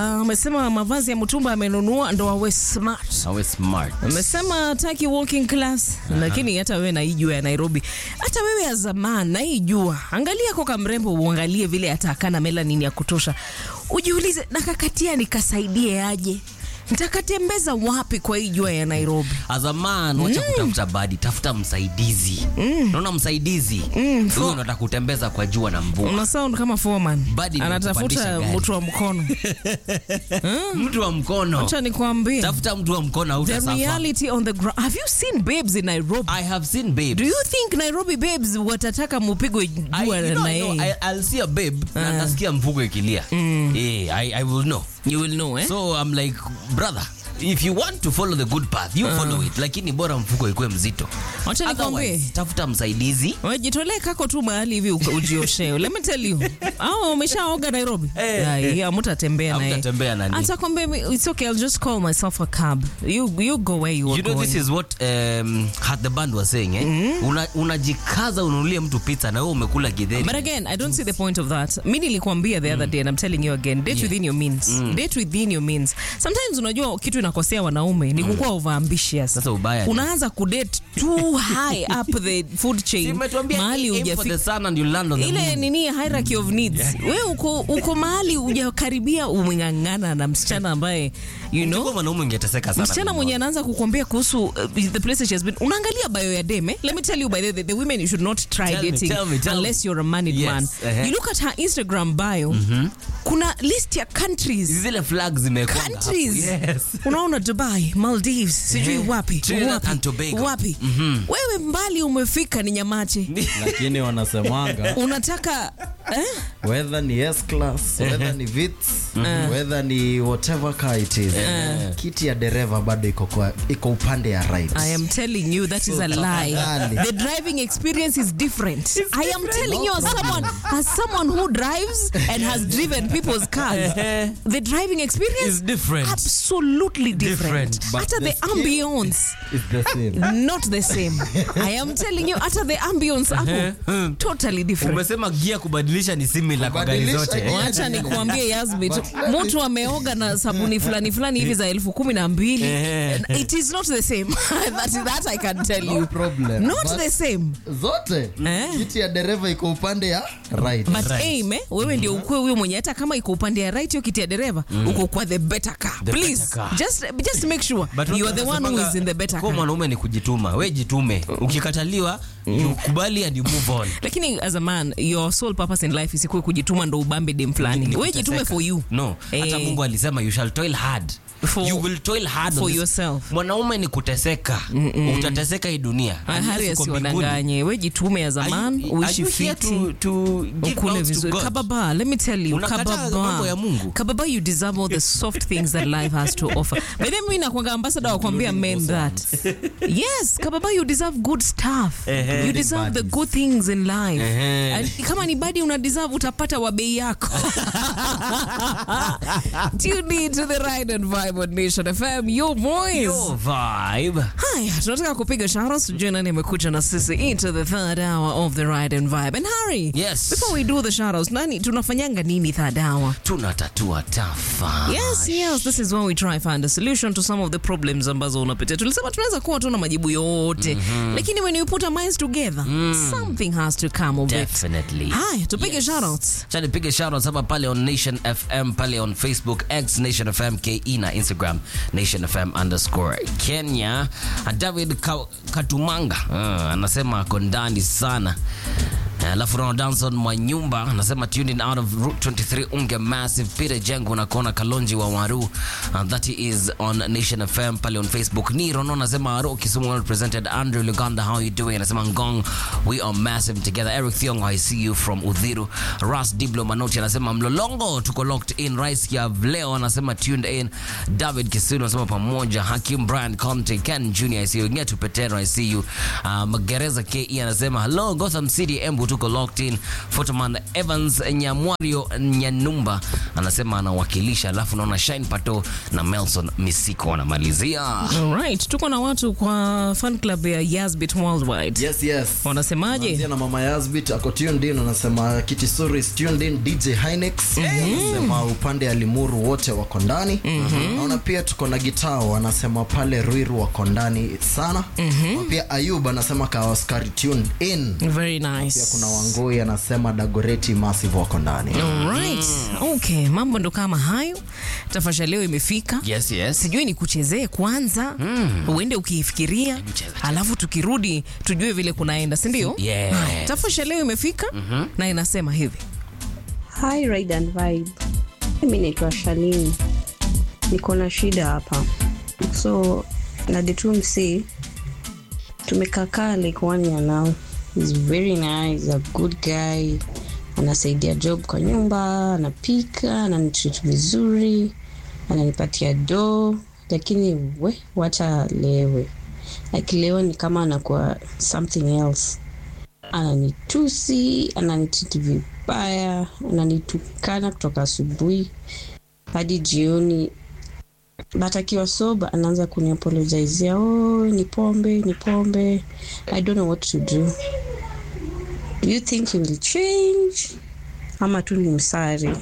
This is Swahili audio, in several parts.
Amesema mavazi ya mtumba amenunua ndo awe smart. Awe smart. Amesema taki walking class, lakini hata wewe naijua ya Nairobi, hata wewe ya zamani naijua. Angalia koka mrembo, uangalie vile atakana melanin ya kutosha, ujiulize nakakatia nikasaidie aje, nitakatembeza wapi kwa hii jua ya Nairobi? As a man, wacha kutafuta badi, tafuta msaidizi. Unaona msaidizi? Huyo ndo atakutembeza kwa jua na mvua. Una sound kama foreman Badi ni anatafuta kupandisha gari. mtu wa mkono. Mtu wa mkono. Acha nikwambie, Tafuta mtu wa mkono the hautasafa. reality on the ground. Have you seen babes in Nairobi? I have seen babes. Do you think Nairobi babes watataka mupigwe I, jua you know, na I know, yeye? I, I'll see a babe na nasikia mfuko ikilia. Eh, I, I will know. You will know, eh? So I'm like, brother, if you want to follow the good path, you follow it. Lakini bora mfuko ikuwe mzito. Wacha nikwambie. Otherwise, tafuta msaidizi. Wajitolee kako tu mahali hivi uka- ujioshe. Let me tell you. Au umeshaoga Nairobi? Eh. Ai, hamutatembea naye. Hamtatembea na nini? Atakwambia it's okay, I'll just call myself a cab. You you go where you are You know going. this is what um, Hat the band was saying eh? Una, unajikaza ununulie mtu pizza na wewe umekula githeri. But again, I don't see the point of that. Mi nilikwambia the other day and I'm telling you again, date within your means. Date within your means. Sometimes unajua kitu inakosea wanaume ni kukuwa over ambitious. Sasa ubaya ni- Unaanza kudate too high up the food chain. Simetuambia Mahali aim for hujafika. the sun and you land on the ile moon. nini hierarchy of needs we uko, uko mahali ujakaribia umeng'ang'ana na msichana ambaye you Ungekuwa know mwanaume ungeteseka sana. msichana mwenye anaanza kukuambia kuhusu uh, the places she has been unaangalia bio ya deme let me tell you by the way the women you should not try Tell me, dating tell me, tell me. unless you're a married Yes, man uh-huh. you look at her instagram bio kuna list ya countries Zile flag zimekuwa countries Yes. unaona dubai maldives sijui Eh, wapi Trinidad wapi, and Tobago. wapi. wewe mbali umefika ni nyamache lakini wanasemanga unataka eh? whether ni S class whether ni Vitz whether ni whatever car it is kiti ya dereva bado iko kwa iko upande ya right I am telling you that is a lie. tafadhali. The driving experience is different. I am telling you as someone as someone who drives and has driven people's cars. the driving experience Is different. Absolutely different. Different, but Hata the the, skill- ambience It's the same not the same. I am telling you hata the ambience hapo totally different. Umesema gia kubadilisha ni similar kwa gari Kubadilisha zote. gia. Wacha nikuambie Yasmin, But let me- mtu ameoga na sabuni fulani fulani hivi za elfu kumi na mbili. Eh. It is not the same. that, that I can tell you. no problem Not But the same. zote Eh. kiti ya dereva iko upande ya right but Right. aim eh, wewe ndio ukue huyo mwenye hata kama iko upande ya right hiyo kiti ya dereva uko kwa the better car The please better car. just just make sure But you are the one who wanasemanga, is in the better Kwa car mwanaume ni kujituma. We jitume. Ukikataliwa, you kubali and you move on. lakini as a man your sole purpose in life isikuwe kujituma ndo ubambe dem fulani Ni we jitume kuteseka. for you No, hata Eh. Mungu alisema you shall toil hard. For- you will toil hard for on this- yourself. Mwanaume ni kuteseka. Utateseka hii dunia. Ah, Unless hari uko mbinguni. asiwadanganye we jitume as a Are you- man are uishi you here fiti to- to give ukule notes to vizuri God? kababa let me tell you Unakataa mambo ya Mungu. kababa you deserve all the soft things that life has to offer by the way mimi nakwanga ambassador wa kuambia men that yes kababa you deserve good stuff you deserve the good things in life Ehe. And kama ni badi una deserve utapata wa bei yako tune in to the ride and vibe on Nation FM your voice Your vibe. Haya, tunataka kupiga shoutouts tujue nani amekuja na sisi into the third hour of the ride and vibe. And Harry, Yes. before we do the shoutouts, nani tunafanyanga nini third hour? tunatatua tafa Yes, yes, this is where we try find a solution to some of the problems ambazo unapitia. Tulisema tunaweza kuwa tuna majibu yote, lakini when you put our minds together, something has to come of it. Definitely. Haya, tupige Yes. shoutouts. Cha nipige shoutouts hapa pale on Nation FM pale on Facebook X Nation FM KE na Instagram Nation FM underscore Kenya. David Ka Katumanga uh, anasema ako ndani sana alafu Ronald Danson Mwanyumba anasema tuned out of Route 23 Unge Massive. Peter Jengo nakona Kalonji wa Waru and that is on Nation FM pale on Facebook. Ni Rono anasema Aro Kisumu well represented. Andrew Luganda how you doing? Anasema Ngong we are massive together. Eric Thiongo I see you from Udhiru. Ras Diblo Manoti anasema Mlolongo tuko locked in. Rice ya Vleo anasema tuned in. David Kisunu anasema pamoja. Hakim Brian Conte Ken Junior I see you. Ngetu Petero I see you. Uh, Magereza KE anasema hello Gotham City Embu tuko locked in. Photoman Evans Nyamwario Nyanumba anasema anawakilisha, alafu naona Shine Pato na Melson Misiko wanamalizia. Alright, tuko na watu kwa fan club ya Yazbit Worldwide. Yes, yes. Wanasemaje? Tunaanzia na mama Yazbit ako tuned in, anasema Kitisuri is tuned in, DJ Hinex anasema upande ya Limuru wote wako ndani. Naona pia tuko na Gitao anasema pale Ruiru wako ndani sana. Na Pia Ayub anasema Kawaskari tuned in. Very Pia nice. kuna Wangoi anasema Dagoreti Massive wako ndani. Alright. Okay, mambo ndo kama hayo. Tafasha leo imefika. Yes, yes. Sijui ni kuchezee kwanza uende ukiifikiria, cheza, alafu tukirudi tujue vile kunaenda, si ndio? Yes. Haya, Tafasha leo imefika na inasema hivi Hi Ride and Vibe. Mimi naitwa Shalini. Niko na shida hapa. So na the two mc tumekaa like one year now. He's very nice, a good guy. Anasaidia job kwa nyumba, anapika, ananitreat vizuri, ananipatia do, lakini we wacha lewe. Akilewa ni kama anakuwa something else ananitusi ananititi vibaya ananitukana kutoka asubuhi hadi jioni but akiwa soba anaanza kuniapologizia oh, ni pombe ni pombe i don't know what to do do you think he will change ama tu ni msari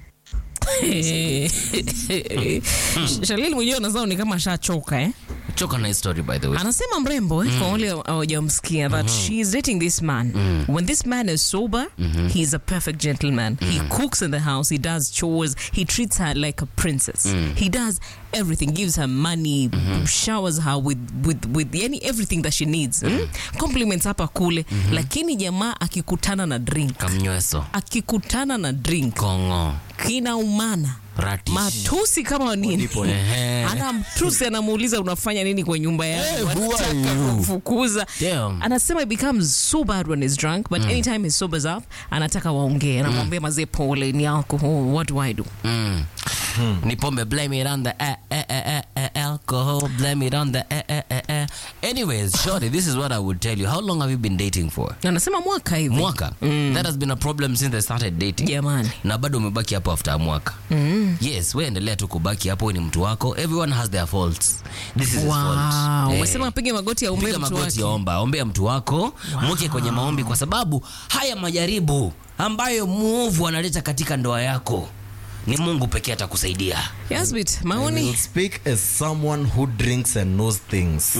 Shalili mwenyewe anazao ni kama ashachoka eh? Choka na hii story by the way. anasema mrembo eh, kwa wale hawajamsikia that she is dating this man when this man is sober he is a perfect gentleman he cooks in the house he does chores he treats her like a princess he does everything gives her money showers her with, with, with yani everything that she needs mm? compliments hapa kule lakini jamaa akikutana na drink Kamnyweso. akikutana na drink Kongo. kinaumana Ratish. matusi kama nini Ehe. anamtusi anamuuliza unafanya nini kwa nyumba yangu Hey, who are anataka you? kumfukuza Damn. anasema it becomes so bad when he's drunk but anytime he sobers up anataka waongee anamwambia mazee pole ni alcohol what do i do Mm. Ni pombe, blame it on the eh, eh, eh, eh, eh, alcohol, blame it on the eh, eh, eh, eh. Anyways, Shorty, this is what I would tell you. How long have you been dating for? anasema mwaka hivi Mwaka. That has been a problem since they started dating. jamani na bado umebaki hapo after mwaka mm. yes we endelea tu kubaki hapo we ni mtu wako everyone has their faults this is his wow fault. Eh. umesema apige magoti ya umbe piga mtu magoti wake omba ombea mtu wako mweke kwenye maombi kwa sababu haya majaribu ambayo muovu analeta katika ndoa yako ni mungu pekee atakusaidia Yasbit I will maoni speak as someone who drinks and knows things.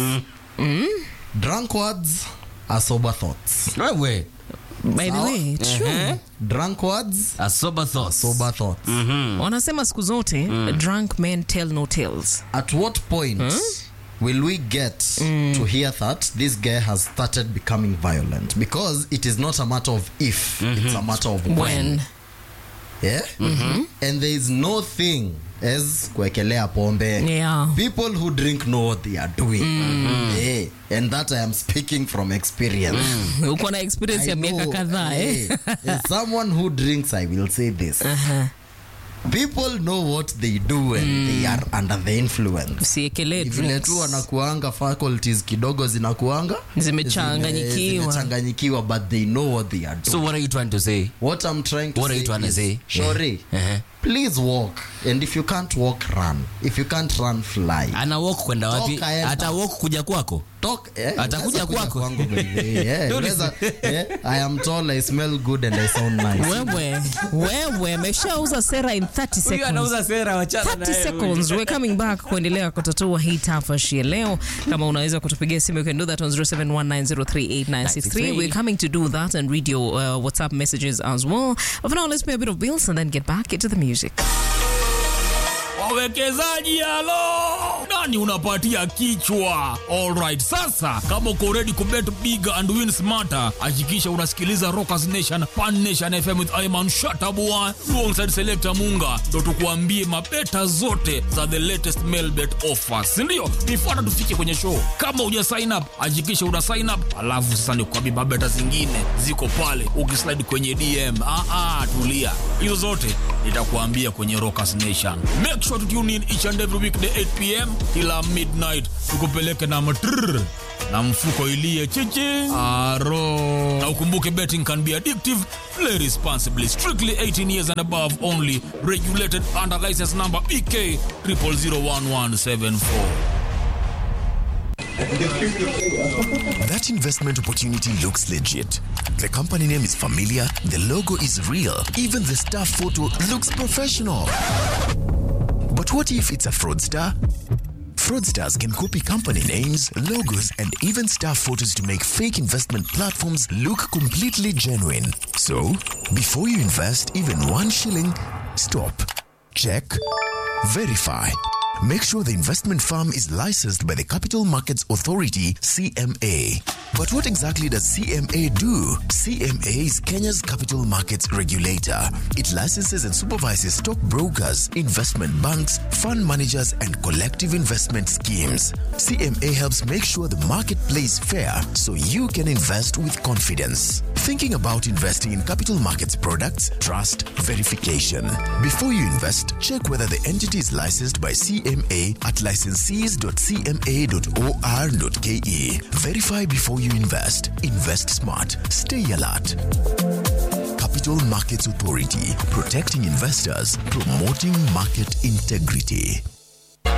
Drunk words are sober thoughts. wewe by the way true Drunk words a sober thought sober thoughts. wanasema siku zote drunk men tell no tales At what point will we get to hear that this guy has started becoming violent? Because it is not a matter of if, it's a matter of when. when Yeah? And there is no thing as kuekelea pombe. Yeah. People who drink know what they are doing. Yeah. And that I am speaking from experience. uko na experience ya I miaka know, kadhaa eh? eh, as someone who drinks, I will say this. People know what they do when they are under the influence. usiekelee Ni vile drinks. tu wanakuanga faculties kidogo zinakuanga Zimechanganyikiwa. zime- zimechanganyikiwa but they know what they are doing. so what are you trying to say what I'm trying to What are say you trying to is, say? Shori, Uh-huh. please walk and if you can't walk run if you can't run fly ana walk kwenda wapi Toka enda. ata walk kuja kwako Talk, eh, Atakuja unaweza kuja kwako. kwangu by the way, yeah. Don't Unaweza- eh, I am tall, I smell good and I sound nice. wewe wewe ameshauza sera in 30 seconds sera wachana 30 seconds we're coming back kuendelea kutatua hii tafashi ya leo kama unaweza kutupigia simu you can do that on 0719038963 we're coming to do that and read your uh, whatsapp messages as well but for now let's pay a bit of bills and then get back into the music wawekezaji halo nani unapatia kichwa alright sasa kama uko ready kubet big and win smarter hakikisha unasikiliza rockers nation pan nation fm with iman shatabua alongside selector munga ndo tukuambie mabeta zote za the latest mail bet offers sindio nifuata tufike kwenye show kama uja sign up hakikisha una sign up alafu sasa nikuambie mabeta zingine ziko pale ukislide kwenye dm ah, ah, tulia hizo zote nitakuambia kwenye rockers nation make sure to tune in each and every weekday 8 pm kila midnight tukupeleke na matrrr na mfuko ilie chichi aro na ukumbuke betting can be addictive. Play responsibly. Strictly 18 years and above only. Regulated under license number BK 0001174. That investment opportunity looks legit. The company name is familiar, the logo is real, even the staff photo looks professional. But what if it's a fraudster? Fraudsters can copy company names, logos, and even staff photos to make fake investment platforms look completely genuine. So, before you invest even one shilling, stop, check, verify. Make sure the investment firm is licensed by the Capital Markets Authority, CMA. But what exactly does CMA do? CMA is Kenya's capital markets regulator. It licenses and supervises stockbrokers, investment banks, fund managers, and collective investment schemes. CMA helps make sure the market plays fair so you can invest with confidence. Thinking about investing in capital markets products? Trust verification. Before you invest, check whether the entity is licensed by CMA at licensees.cma.or.ke. Verify before you invest. Invest smart. Stay alert. Capital Markets Authority, protecting investors, promoting market integrity.